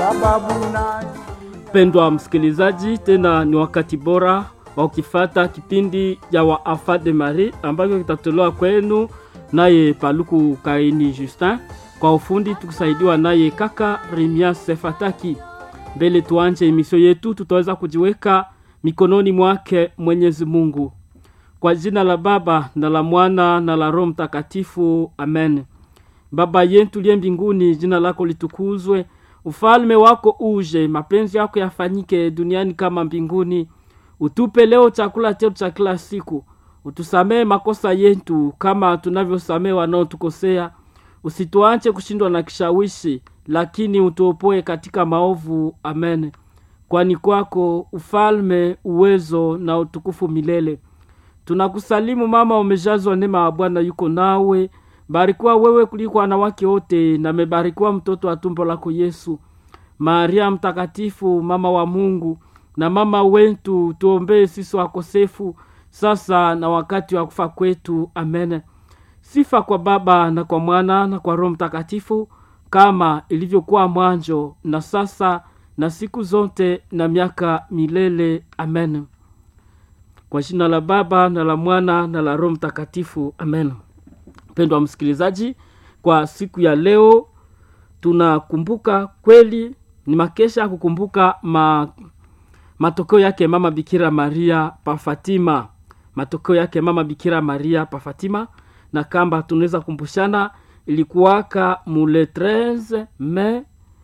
sababu na Pendwa msikilizaji, tena ni wakati bora wa ukifata kipindi ya Wafa de Marie ambacho kitatolewa kwenu naye Paluku Kaini Justin, kwa ufundi tukisaidiwa naye kaka Remia Sefataki. Mbele tuanje emisio yetu, tutaweza kujiweka mikononi mwake Mwenyezi Mungu. Kwa jina la Baba na la Mwana na la Roho Mtakatifu, amen. Baba yetu liye mbinguni, jina lako litukuzwe, ufalme wako uje, mapenzi yako yafanyike duniani kama mbinguni. Utupe leo chakula chetu cha kila siku, utusamee makosa yetu kama tunavyosamee wanaotukosea, usituache kushindwa na kishawishi, lakini utuopoe katika maovu. Amen. Kwani kwako ufalme, uwezo na utukufu milele. Tunakusalimu mama, umejazwa neema ya Bwana yuko nawe, barikiwa wewe kuliko wanawake wote, na mebarikiwa mtoto wa tumbo lako Yesu. Maria mtakatifu, mama wa Mungu na mama wetu, tuombee sisi wakosefu, sasa na wakati wa kufa kwetu. Amen. Sifa kwa Baba na kwa Mwana na kwa Roho Mtakatifu, kama ilivyokuwa mwanzo na sasa na siku zote na miaka milele. Amen. Kwa jina la Baba na la Mwana na la Roho Mtakatifu, amen. Mpendwa msikilizaji, kwa siku ya leo tunakumbuka kweli, ni makesha ya kukumbuka ma, matokeo yake mama Bikira Maria pa Fatima, matokeo yake mama Bikira Maria pa Fatima, na kamba tunaweza kumbushana ilikuwaka mule 13 Mei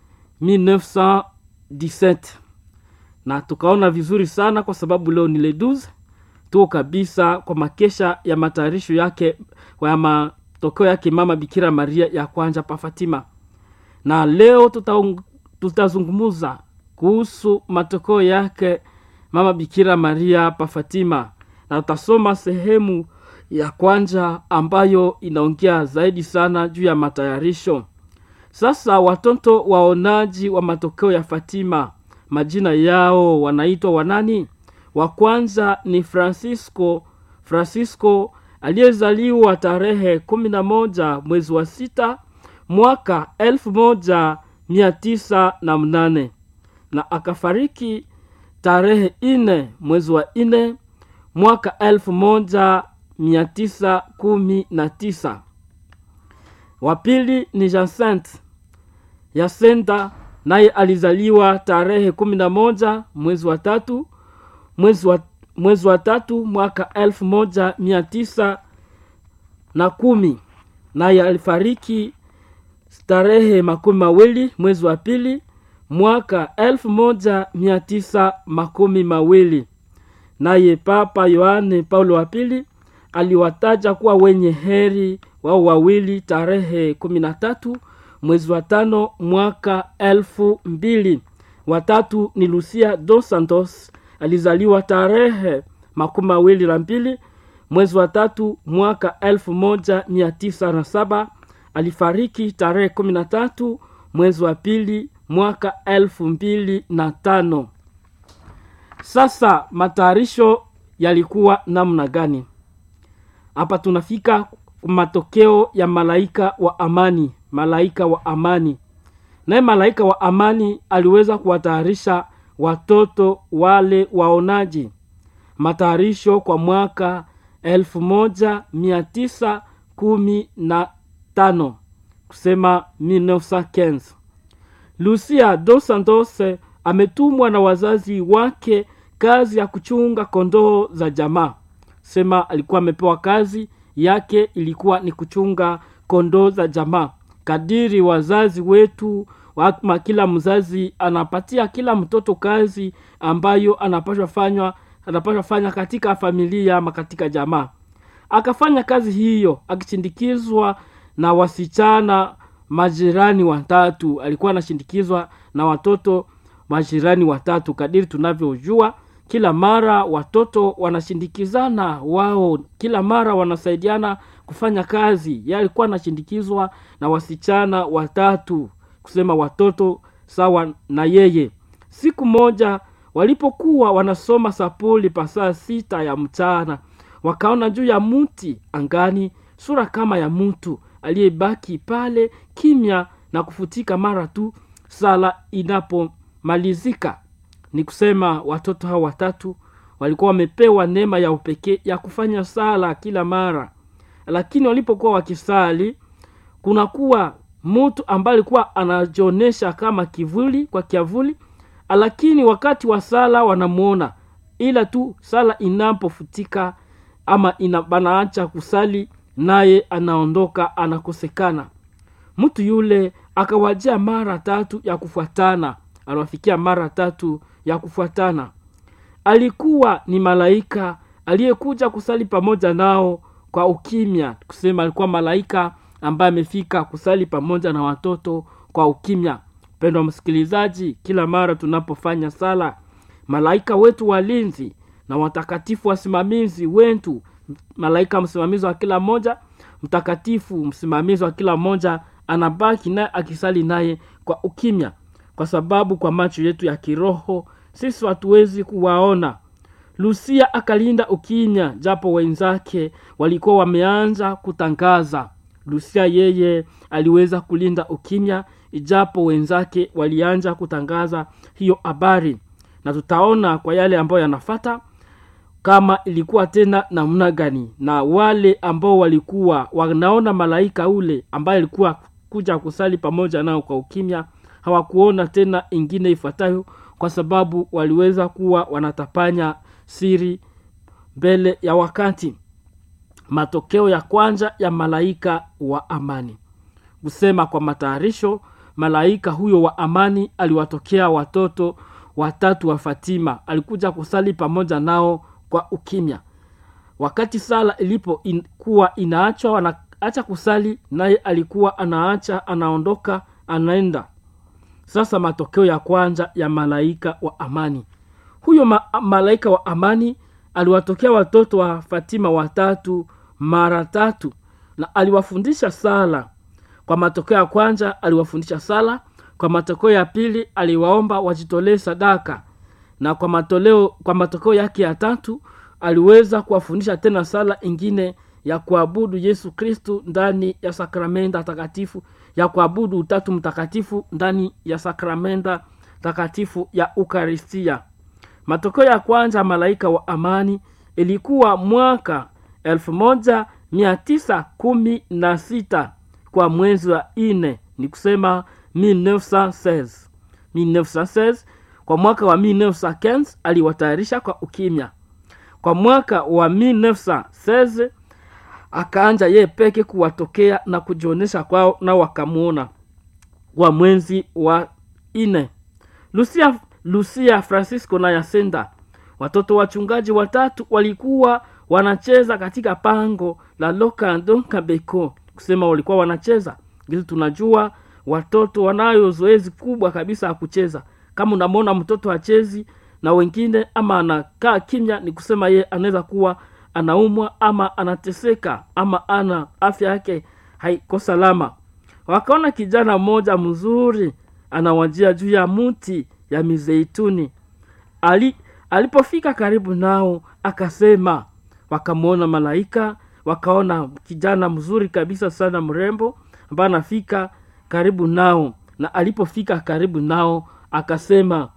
1917 na tukaona vizuri sana kwa sababu leo ni le 12 tuko kabisa kwa makesha ya matayarisho yake ya matokeo yake mama Bikira Maria ya kwanja pa Fatima, na leo tuta, tutazungumuza kuhusu matokeo yake mama Bikira Maria pa Fatima, na tutasoma sehemu ya kwanja ambayo inaongea zaidi sana juu ya matayarisho. Sasa watoto waonaji wa matokeo ya Fatima, majina yao wanaitwa wanani? Wa kwanza ni Francisco Francisco aliyezaliwa tarehe kumi na moja mwezi wa sita mwaka elfu moja mia tisa na mnane na akafariki tarehe ine mwezi wa ine mwaka elfu moja mia tisa kumi na tisa. Wa pili ni Jacinthe Yasenta, naye alizaliwa tarehe kumi na moja mwezi wa tatu mwezi wa, mwezi wa tatu mwaka elfu moja mia tisa na kumi naye alifariki tarehe makumi mawili mwezi wa pili mwaka elfu moja mia tisa makumi mawili naye Papa Yohane Paulo wa pili aliwataja kuwa wenye heri wao wawili tarehe kumi na tatu mwezi wa tano mwaka elfu mbili watatu ni Lucia dos Santos alizaliwa tarehe makumi mawili na mbili mwezi wa tatu mwaka elfu moja mia tisa na saba alifariki tarehe kumi na tatu mwezi wa pili mwaka elfu mbili na tano sasa matayarisho yalikuwa namna gani hapa tunafika matokeo ya malaika wa amani malaika wa amani naye malaika wa amani aliweza kuwatayarisha watoto wale waonaji matayarisho kwa mwaka elfu moja mia tisa kumi na tano kusema 1915 lucia dos santos ametumwa na wazazi wake kazi ya kuchunga kondoo za jamaa sema alikuwa amepewa kazi yake ilikuwa ni kuchunga kondoo za jamaa kadiri wazazi wetu ama kila mzazi anapatia kila mtoto kazi ambayo anapashwa fanywa anapashwa fanya katika familia ama katika jamaa akafanya kazi hiyo akishindikizwa na wasichana majirani watatu alikuwa anashindikizwa na watoto majirani watatu kadiri tunavyojua kila mara watoto wanashindikizana wao kila mara wanasaidiana kufanya kazi ye alikuwa anashindikizwa na wasichana watatu kusema watoto sawa na yeye siku moja walipokuwa wanasoma sapuli pasaa sita ya mchana wakaona juu ya mti angani sura kama ya mtu aliyebaki pale kimya na kufutika mara tu sala inapomalizika ni kusema watoto hao watatu walikuwa wamepewa neema ya upekee ya kufanya sala kila mara lakini walipokuwa wakisali kunakuwa mtu ambaye alikuwa anajionyesha kama kivuli kwa kiavuli lakini wakati wa sala wanamwona ila tu sala inapofutika ama ina, banaacha kusali naye anaondoka anakosekana mtu yule akawajia mara tatu ya kufuatana aliwafikia mara tatu ya kufuatana alikuwa ni malaika aliyekuja kusali pamoja nao kwa ukimya kusema alikuwa malaika ambaye amefika kusali pamoja na watoto kwa ukimya mpendwa msikilizaji kila mara tunapofanya sala malaika wetu walinzi na watakatifu wasimamizi wetu malaika msimamizi wa kila mmoja mtakatifu msimamizi wa kila mmoja anabaki naye akisali naye kwa ukimya kwa sababu kwa macho yetu ya kiroho sisi hatuwezi kuwaona lusia akalinda ukimya japo wenzake walikuwa wameanza kutangaza lusia yeye aliweza kulinda ukimya ijapo wenzake walianza kutangaza hiyo habari na tutaona kwa yale ambayo yanafata kama ilikuwa tena namna gani na wale ambao walikuwa wanaona malaika ule ambaye alikuwa kuja kusali pamoja nao kwa ukimya hawakuona tena ingine ifuatayo kwa sababu waliweza kuwa wanatapanya siri mbele ya wakati matokeo ya kwanza ya malaika wa amani kusema kwa matayarisho malaika huyo wa amani aliwatokea watoto watatu wa fatima alikuja kusali pamoja nao kwa ukimya wakati sala ilipokuwa in, inaachwa wanaacha kusali naye alikuwa anaacha anaondoka anaenda sasa matokeo ya kwanza ya malaika wa amani huyo ma, malaika wa amani aliwatokea watoto wa fatima watatu mara tatu na aliwafundisha sala kwa matokeo ya kwanza aliwafundisha sala kwa matokeo ya pili aliwaomba wajitolee sadaka na kwa matoleo kwa matokeo yake ya tatu aliweza kuwafundisha tena sala ingine ya kuabudu yesu kristu ndani ya sakramenta takatifu ya kuabudu utatu mtakatifu ndani ya sakramenta takatifu ya ukaristia matokeo ya kwanza malaika wa amani ilikuwa mwaka 1916 kwa mwezi wa ine ni kusema 1916 1916 kwa mwaka wa 1915 aliwatayarisha kwa ukimya kwa mwaka wa 1916 akaanja yeye peke kuwatokea na kujionyesha kwao na wakamwona wa mwenzi wa ine lucia, lucia francisco na yasenda watoto wachungaji watatu walikuwa wanacheza katika pango la lokando kabeko kusema walikuwa wanacheza ili tunajua watoto wanayo zoezi kubwa kabisa ya kucheza kama unamwona mtoto achezi na wengine ama anakaa kimya ni kusema ye anaweza kuwa anaumwa ama anateseka ama ana afya yake haiko salama wakaona kijana mmoja mzuri anawajia juu ya mti ya mizeituni Ali, alipofika karibu nao akasema wakamwona malaika wakaona kijana mzuri kabisa sana mrembo ambaye anafika karibu nao na alipofika karibu nao akasema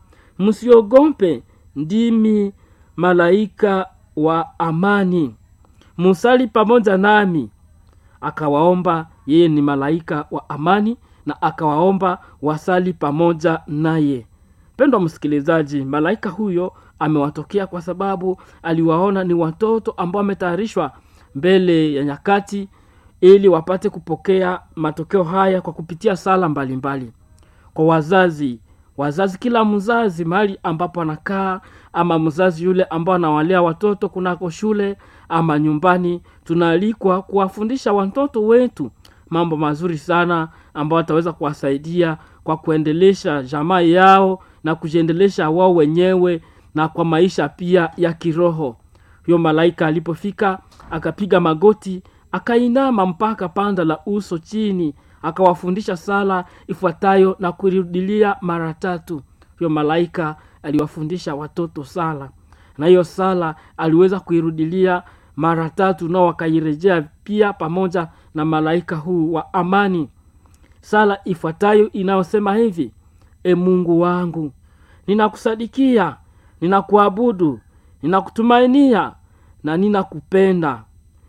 msiogope ndimi malaika wa amani musali pamoja nami akawaomba yeye ni malaika wa amani na akawaomba wasali pamoja naye pendwa msikilizaji malaika huyo amewatokea kwa sababu aliwaona ni watoto ambao wametayarishwa mbele ya nyakati ili wapate kupokea matokeo haya kwa kupitia sala mbalimbali mbali. kwa wazazi wazazi kila mzazi mahali ambapo anakaa ama mzazi yule ambao anawalea watoto kunako shule ama nyumbani tunaalikwa kuwafundisha watoto wetu mambo mazuri sana ambayo ataweza kuwasaidia kwa kuendelesha jamaa yao na kujiendelesha wao wenyewe na kwa maisha pia ya kiroho huyo malaika alipofika akapiga magoti akainama mpaka panda la uso chini akawafundisha sala ifuatayo na kuirudilia mara tatu huyo malaika aliwafundisha watoto sala na hiyo sala aliweza kuirudilia mara tatu nao wakairejea pia pamoja na malaika huu wa amani sala ifuatayo inayosema hivi e mungu wangu ninakusadikia ninakuabudu ninakutumainia na ninakupenda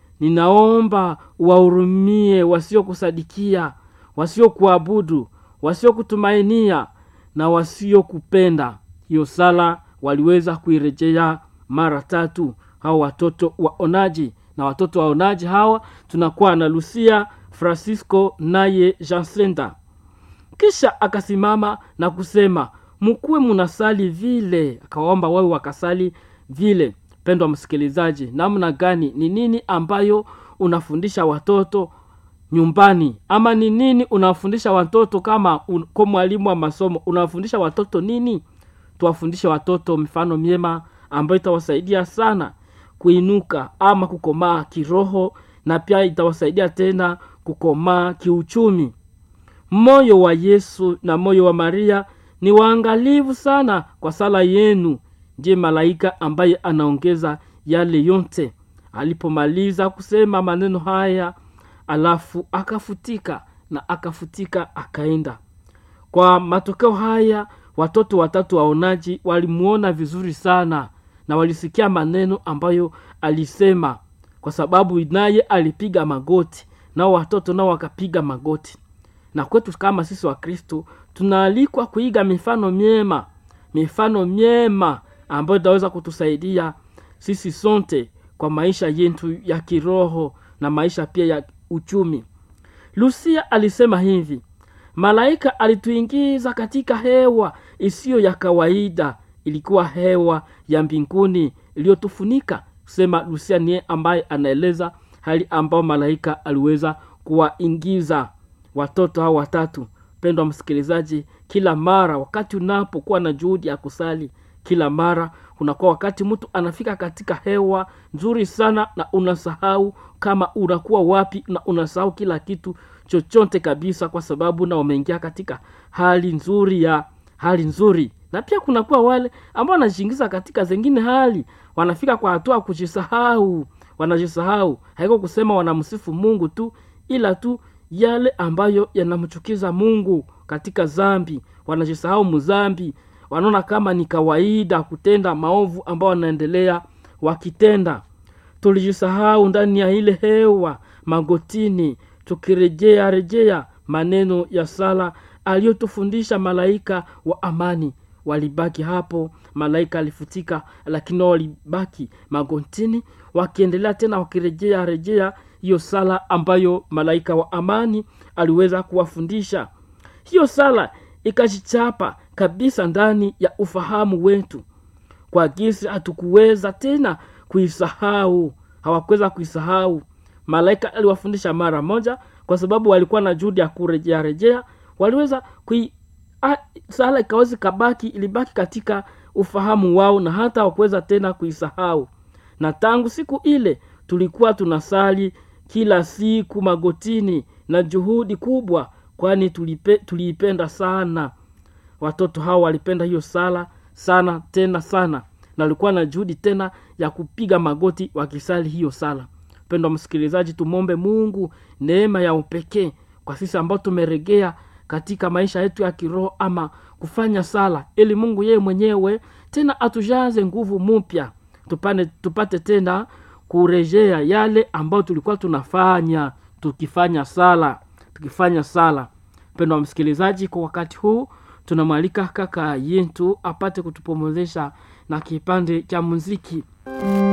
ninaomba wahurumie wasiokusadikia wasiokuabudu wasiokutumainia na wasiokupenda hiyo sala waliweza kuirejea mara tatu hao watoto waonaji na watoto waonaji hawa tunakuwa na lucia francisco naye jansenda kisha akasimama na kusema mkuwe munasali vile akawaomba wawe wakasali vile pendwa msikilizaji namna gani ni nini ambayo unafundisha watoto nyumbani ama ni nini unawafundisha watoto kama un, kwa mwalimu wa masomo unawafundisha watoto nini tuwafundishe watoto mifano myema ambayo itawasaidia sana kuinuka ama kukomaa kiroho na pia itawasaidia tena kukomaa kiuchumi moyo wa yesu na moyo wa maria ni waangalivu sana kwa sala yenu je malaika ambaye anaongeza yale yote alipomaliza kusema maneno haya alafu akafutika na akafutika akaenda kwa matokeo haya watoto watatu waonaji walimuona vizuri sana na walisikia maneno ambayo alisema kwa sababu naye alipiga magoti nao watoto nao wakapiga magoti na kwetu kama sisi wa kristo tunaalikwa kuiga mifano myema mifano myema ambayo itaweza kutusaidia sisi sonte kwa maisha yetu ya kiroho na maisha pia ya uchumi lusia alisema hivi malaika alituingiza katika hewa isiyo ya kawaida ilikuwa hewa ya mbinguni iliyotufunika kusema lusia niye ambaye anaeleza hali ambayo malaika aliweza kuwaingiza watoto hao watatu pendwa msikilizaji kila mara wakati unapokuwa na juhudi ya kusali kila mara unakuwa wakati mtu anafika katika hewa nzuri sana na unasahau kama unakuwa wapi na unasahau kila kitu chochote kabisa kwa sababu na wameingia katika hali nzuri ya hali nzuri na pia kunakuwa wale ambao wanajiingiza katika zengine hali wanafika kwa hatua ya kujisahau wanajisahau haiko kusema wanamsifu mungu tu ila tu yale ambayo yanamchukiza mungu katika zambi wanajisahau mzambi wanaona kama ni kawaida kutenda maovu ambao wanaendelea wakitenda tulijisahau ndani ya ile hewa magotini tukirejea rejea maneno ya sala aliyotufundisha malaika wa amani walibaki hapo malaika alifutika lakini wao walibaki magotini wakiendelea tena wakirejea rejea hiyo sala ambayo malaika wa amani aliweza kuwafundisha hiyo sala ikajichapa kabisa ndani ya ufahamu wetu kwa gisi hatukuweza tena kuisahau hawakuweza kuisahau malaika aliwafundisha mara moja kwa sababu walikuwa na juhudi ya kurejea rejea waliweza kui a, sala ikawezi kabaki ilibaki katika ufahamu wao na hata wakuweza tena kuisahau na tangu siku ile tulikuwa tunasali kila siku magotini na juhudi kubwa kwani tulipe, tuliipenda sana watoto hao walipenda hiyo sala sana tena sana na walikuwa na juhudi tena ya kupiga magoti wakisali hiyo sala mpendwa msikilizaji tumwombe mungu neema ya upekee kwa sisi ambao tumeregea katika maisha yetu ya kiroho ama kufanya sala ili mungu yeye mwenyewe tena atujaze nguvu mpya tupane tupate tena kurejea yale ambayo tulikuwa tunafanya tukifanya sala tukifanya sala mpendo wa msikilizaji kwa wakati huu tunamwalika kaka yetu apate kutupomozesha na kipande cha muziki